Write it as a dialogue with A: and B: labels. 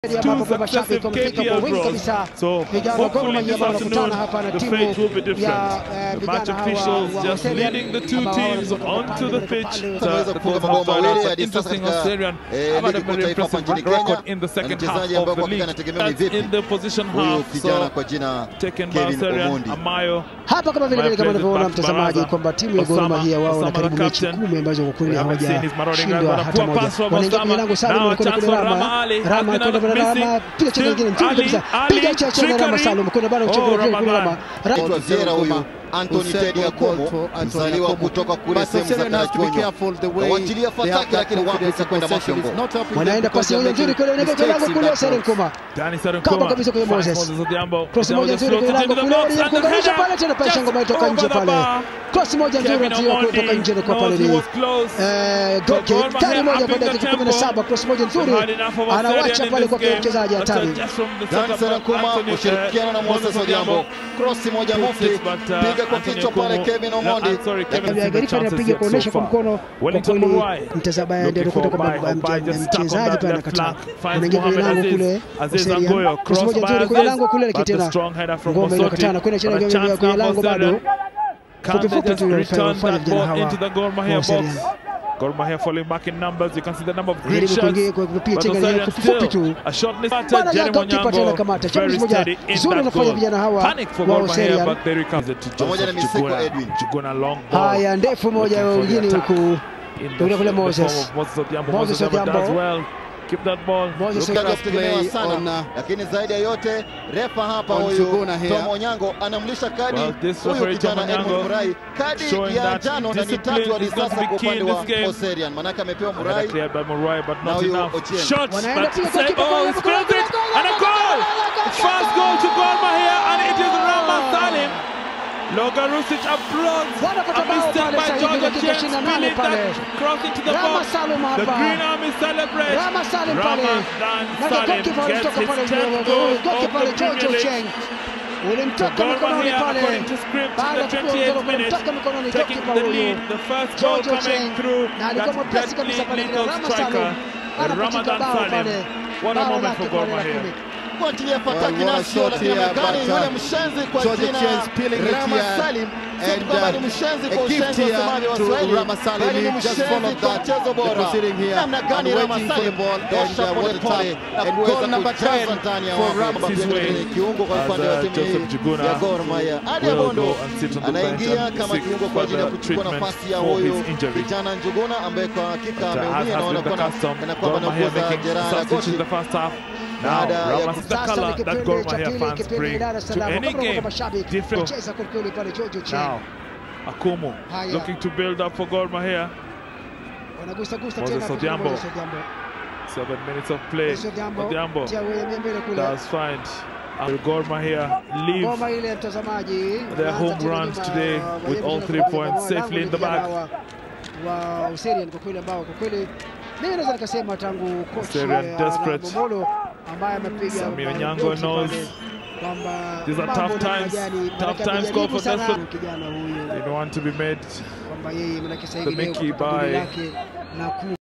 A: ambapo kwa mashabiki wamefika kwa wingi kabisa. Vijana wa Gor Mahia ambao wanakutana hapa na timu ya eh, vijana hawa wa
B: just leading the two
A: ambao
B: teams
A: wanatoka
B: onto
A: pale
B: the
A: pale.
B: pitch.
C: Ameweza kufunga mabao mawili hadi sasa
B: Interesting
C: katika,
B: Australian.
C: eh,
B: How about
C: ligi
B: a
C: kuu
B: very
C: taifa hapa
B: impressive
C: nchini
B: record
C: Kenya.
B: in the
C: Na
B: second
C: mchezaji
B: half
C: ambaye
B: of the
C: kwa hakika
B: league.
C: anategemewa ni
B: That's
C: vipi
B: in the position
C: huyu
B: half.
C: kijana
B: So
C: kwa jina
B: taken by
C: Kevin
B: Australian.
C: Omondi.
B: Amayo.
A: Hapa kama vile vile kama
B: My
A: unavyoona
B: plays
A: mtazamaji
B: Baraza.
A: kwamba timu ya Gor
B: Osama-
A: Mahia wao
B: Osama
A: wana karibu
B: the
A: mechi
B: captain.
A: kumi ambazo kwa kweli
B: We haven't seen his marauding guys,
A: hawajashindwa
B: but a
A: hata
B: poor
A: moja.
B: pass from
A: Wanaingia kwenye
B: Osama.
A: lango Salum
B: Now a
A: anakwenda
B: chance
A: kule
B: for
A: Rama.
B: Rama Ali.
A: Rama
B: Has
A: anakwenda
B: been
A: kule
B: missing.
A: Rama. Piga cheza
B: Still
A: nyingine nzuri
B: Ali,
A: kabisa.
B: Ali,
A: Piga cheza cheza Rama
B: trickery.
A: Salum kwenda bado
B: Oh,
A: mchezo kule kule
B: Ramadan.
A: Rama. Ra-
C: Anaitwa Viera huyu Anthony
D: Hussein
C: Teddy Akomo
D: Bolt for Anthony
C: mzaliwa
D: Akomo.
C: kutoka kule
D: But
C: sehemu za
D: Australian has to be
C: Karachuonyo.
D: careful the way
C: Wachilia
D: they have
C: fataki
D: that
C: lakini wapi
D: confidence in
C: itakwenda
D: possession.
C: Mashongo.
D: It's not helping them
A: Wanaenda
D: because
A: pasi
D: they're
A: moja nzuri
D: making
A: kule unaelekea kwenye lango
D: mistakes in
A: kule
D: that
A: Seren
D: box.
A: Koma.
B: Danny Sarin
A: Kama
B: Kuma.
A: kabisa kwenye
B: Finds
A: Moses.
B: Moses Odhiambo.
A: Cross
B: Odhiambo
A: moja
B: just
A: nzuri kwenye
B: floats it
A: lango
B: into the
A: kule
B: box
A: ili
B: and the
A: kuunganisha
B: header
A: pale tena pale
B: just
A: shango imetoka
B: over
A: nje
B: the
A: pale.
B: bar.
A: Cross moja nzuri
B: Kevin
A: inatiwa
B: Omondi
A: kutoka nje kwa pale
B: knows he
A: ni
B: was close.
A: Eh,
B: So
A: Goki
B: Gor Mahia
A: tani moja
B: upping
A: kwa
B: the
A: dakika
B: tempo.
A: 17 cross moja nzuri
B: They've had enough of Australian
A: anawacha
B: in
A: pale
B: this
A: kwa
B: game.
A: mchezaji
B: But, uh,
A: hatari
B: just from the
C: Dan
B: setup,
C: Sarakuma
B: Anthony, uh,
C: kushirikiana na Moses Odhiambo. Krosi moja
B: puts
C: mufti,
B: it, but, uh,
C: piga kwa
B: Anthony
C: kichwa pale
B: Okumu-
C: Kevin
B: No,
C: Omondi.
B: I'm sorry, Kevin
A: Kabla ya
B: hasn't
A: Garifa
B: the
A: anapiga
B: chances
A: kuonesha
B: yet
A: kwa
B: so
A: mkono
B: far.
A: kwa
B: Wellington
A: kweli
B: Murai
A: mtazamaji ndio
B: looking
A: anakuta
B: for
A: kwamba
B: Obai. Obai just stuck on
A: mchezaji
B: that
A: pale
B: left
A: anakataa
B: flank. Finds
A: anaingia kwenye
B: Mohamed
A: lango
B: Aziz.
A: kule
B: Aziz
A: Oserian.
B: Angoyo,
A: Cross
B: cross
A: moja
B: by
A: nzuri kwenye
B: Aziz,
A: lango kule
B: but the
A: likitena
B: strong header from
A: ngome
B: Mosoti.
A: inakatana kwenda chini
B: But a
A: kwenye
B: chance
A: kwenye
B: now
A: lango
B: for
A: bado
B: Australia. Can
A: fupi
B: they
A: fupi
B: just
A: tu
B: return
A: wafanye
B: that
A: vijana
B: ball into
A: hawa
B: the Gor Mahia
A: wa
B: box?
A: Australia.
B: Gor Mahia falling back in numbers. You can see the number of green
A: Jaribu
B: shots.
A: kuingia kwa kupiga
B: But
A: chenga ni
B: Australia
A: fupi fupi
B: still
A: tu
B: a shot missed.
A: bana ya
B: Jeremy
A: goalkeeper tena
B: Onyango
A: kamata
B: very
A: chapuzi moja
B: steady in
A: zuri
B: that
A: anafanya
B: goal.
A: vijana hawa
B: Panic for
A: wa
B: Gor Mahia,
A: Australia
B: but they recover it to
C: Pamoja na
B: Joseph
C: Miseko
B: Juguna.
C: Edwin.
B: Juguna long ball.
A: haya ndefu moja
B: Looking for the
A: wengine
B: attack.
A: huku
B: In the,
A: Yule kule
B: in the
A: Moses.
B: form of Moses Odhiambo.
A: Moses
B: Moses Odhiambo does
A: Odhiambo.
B: well. Keep that ball.
A: Moses
C: Lukaku
A: Odhiambo.
C: akitegemewa
D: play
C: sana,
D: on, uh,
C: lakini zaidi ya yote refa hapa
D: on
C: huyu
D: Juguna here.
C: Tom Onyango anamlisha kadi
B: Well, this
C: huyu
B: referee Tom
C: kijana Edmund
B: Onyango
C: Murai kadi
B: showing
C: ya
B: that
C: njano na ni
B: discipline
C: tatu hadi
B: is going to
C: sasa
B: be
C: kwa
B: key in
C: upande wa
B: this game.
C: Oserian, manake amepewa
B: Another
C: Murai
B: cleared by Murai, but
C: Now
B: not
C: you,
B: enough.
C: Ochieng.
B: Shots,
A: Wanaenda
B: but
A: piga
B: save.
A: goalkeeper
B: Oh,
A: goal,
B: he
A: goal,
B: spilled
A: goal,
B: it.
A: goal,
B: And a
A: goal,
B: goal!
A: goal, goal, goal,
B: First goal to Gor Mahia, and it is Rama Salim. Logan Rusic applauds.
A: Wanapata
B: A
A: bao
B: mistake
A: pale
B: by
A: sasa hivi,
B: George
A: dakika
B: Ochieng,
A: 28
B: spilling
A: pale.
B: that cross into the
A: Rama
B: box.
A: Salum
B: The
A: hapa.
B: Green Army celebrates.
A: Rama Salim pale.
B: Ramadan
A: Na
B: Salim
A: goalkeeper
B: gets
A: alitoka
B: his
A: pale
B: 10th goal
A: goalkeeper
B: of
A: pale
B: the
A: George
B: Premier League.
A: Ocheng. Ulimtoka
B: Gor
A: mikononi
B: Mahia,
A: pale.
B: according to script,
A: Baada ya
B: in the
A: kupewa
B: 28th
A: goal,
B: minute,
A: ulimtoka mikononi
B: taking
A: goalkeeper
B: the
A: huyu.
B: lead. The first goal
A: George
B: coming
A: Ocheng.
B: through
A: Na alikuwa
B: that
A: mwepesi kabisa
B: deadly
A: pale
B: little
A: Rama
B: striker,
A: Salum. Anapotika
B: Ramadan
A: bao
B: Salim.
A: pale.
B: What a
A: Bao
B: moment
A: lake
B: for Gor
A: pale la
B: Mahia.
A: kumi.
C: kuachilia
D: Well,
C: fataki
D: what a
C: nasio,
D: shot
C: lakini
D: here,
C: amekani
D: but, uh,
C: yule mshenzi kwa
D: George
C: jina
D: Ochieng spilling it
C: Rama
D: here.
C: Salim. Si
D: And,
C: kwamba
D: uh,
C: ni mshenzi
D: a
C: kwa
D: gift
C: ushenzi
D: here
C: wasemaji wa
D: to
C: Swahili,
D: Rama Salim.
C: bali ni
D: He just
C: mshenzi
D: followed
C: kwa
D: that.
C: mchezo
D: He
C: bora.
D: was sitting here
C: Namna gani
D: and
C: Rama
D: waiting for
C: Salim
D: the ball,
C: dosha
D: and, uh, what a
C: polepole
D: tap.
C: na
D: And
C: kuweza
D: goal number
C: kujaza
D: 10
C: ndani ya
D: for
C: wavu.
D: Rama.
C: Basi
B: His way
C: ni kiungo kwa
B: as,
C: upande wa
B: uh,
C: timu
B: Joseph Juguna
C: ya Gor Mahia. Adi
B: will
C: Abondo
B: go and sit on the bench
C: anaingia
B: and
C: kama
B: seek
C: kiungo kwa ajili ya
B: further
C: kuchukua
B: treatment
C: nafasi ya
B: for
C: huyu
B: his injury.
C: kijana Njuguna ambaye kwa hakika
B: But, uh, as
C: ameumia
B: has
C: naona
B: been the
C: kana
B: custom,
C: kana kwamba
B: Gor Mahia
C: anakuza
B: making
C: jeraha la
B: substitutions in
C: goti.
B: the first half. Now,
C: Baada ya
B: Rama is the
A: Sasa
B: color
A: ni
B: that
A: kipindi
B: Gor
A: cha
B: Mahia
A: pili,
B: fans
A: kipindi
B: bring
A: Dar es
B: to
A: Salaam.
B: any
A: Kutoka kwa
B: game.
A: mashabiki.
B: Different.
A: Cheza kweli kweli pale George Ocheng.
B: Now, Akumu
A: Haya.
B: looking to build up for Gor Mahia.
A: Wanagusa gusa
B: Moses
A: tena kwa
B: Odhiambo.
A: Moses Odhiambo.
B: Seven minutes of play.
A: Moses Odhiambo.
B: Odhiambo
A: Tia wewe mbele kule.
B: does find uh, Gor Mahia leave
A: Ngoma ile ya mtazamaji.
B: Their
A: Wanaanza
B: home
A: tena
B: runs
A: nyuma,
B: today
A: wa-
B: with
A: wa-
B: all
A: wa-
B: three
A: wa-
B: points
A: wa-
B: safely in the
A: vijana
B: bag.
A: Wa, wa Userian kwa kweli ambao kwa kweli mimi naweza nikasema tangu coach
B: Userian
A: eh,
B: desperate.
A: Momolo ambaye amepiga
B: Samir
A: bao
B: Nyango
A: goti
B: knows
A: pale, kwamba
B: these are
A: mambo
B: tough
A: namna
B: times.
A: gani,
B: Tough
A: manake
B: times
A: amejaribu
B: call for
A: sana
B: desperate.
A: kijana huyu
B: They don't want to be made
A: kwamba yeye manake sasa
B: The
A: hivi leo
B: Mickey
A: katika kundi
B: by
A: lake na ku